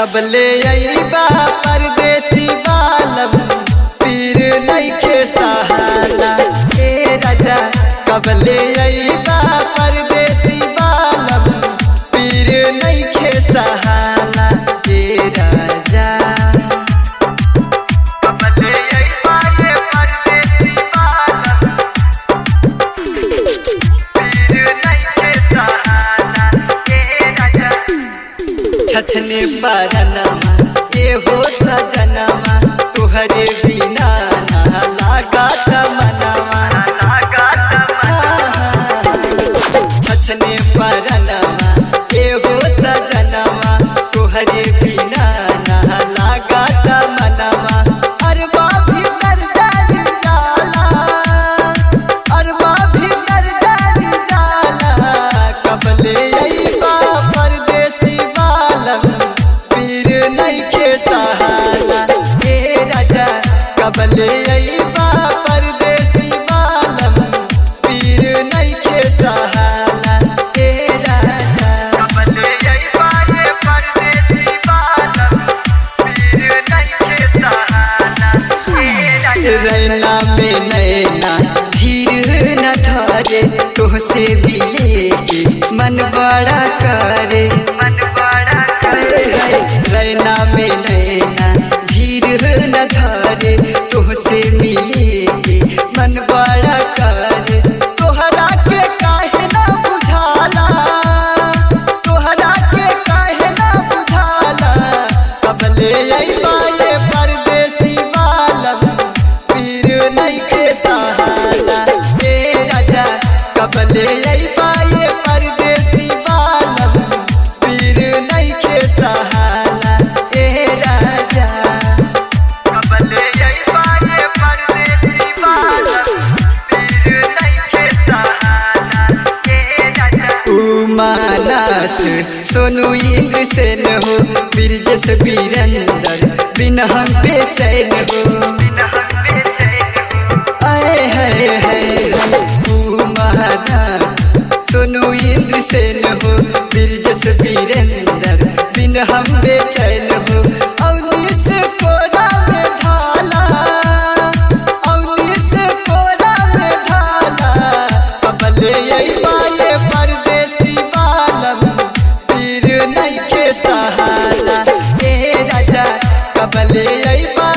कबले अइबा परदेसी बालम पीर नइखे सहाला ए राजा कबले अइबा परदेसी बालम पीर नइखे सहाला ए राजा कबले अइबा ये परदेसी बालम पीर नइखे सहाला ए राजा छछने बरनमा ये हो सजनमा तुहरे बिना ना लागत मनवा छछने बरनमा ये हो सजनमा तुहरे बिना ना लागत मनवा अरबा भी कर जानी जाला अरबा भी कर जानी जाला कबले अइबा परदेसी बालम पीर नइखे सहाला हे राजा कबले अइबा परदेसी बालम पीर नइखे सहाला हे राजा कबले अइबा ये परदेसी बालम पीर नइखे सहाला रैना में नैना धीर न धरे तोहसे भी लेके मन बड़ा करे मन बड़ा करे रैना में नैना धीर न धरे तोहसे मिले के मन बड़ा करे तोहरा के काहे ना बुझाला तोहरा के काहे ना बुझाला कबले अइबा ये परदेसी बालम पीर नइखे सहाला हे राजा कबले अइबा ये परदेसी बालम पीर नइखे सहाला हे राजा कबले अइबा ये परदेसी बालम पीर नइखे सहाला हे राजा उमानाथ सोनू इंद्र सेन हो बिरजस बीरंदर बिन हम बेचैन हो आए हाय हाय उमानाथ सोनू इंद्र सेन हो बिरजस बीरंदर बिन हम बेचैन हो अवनीस कोरा में ढाला अवनीस कोरा में ढाला कबले अइबा ये परदेसी बालम पीर नइखे सहाला हे राजा कबले अइबा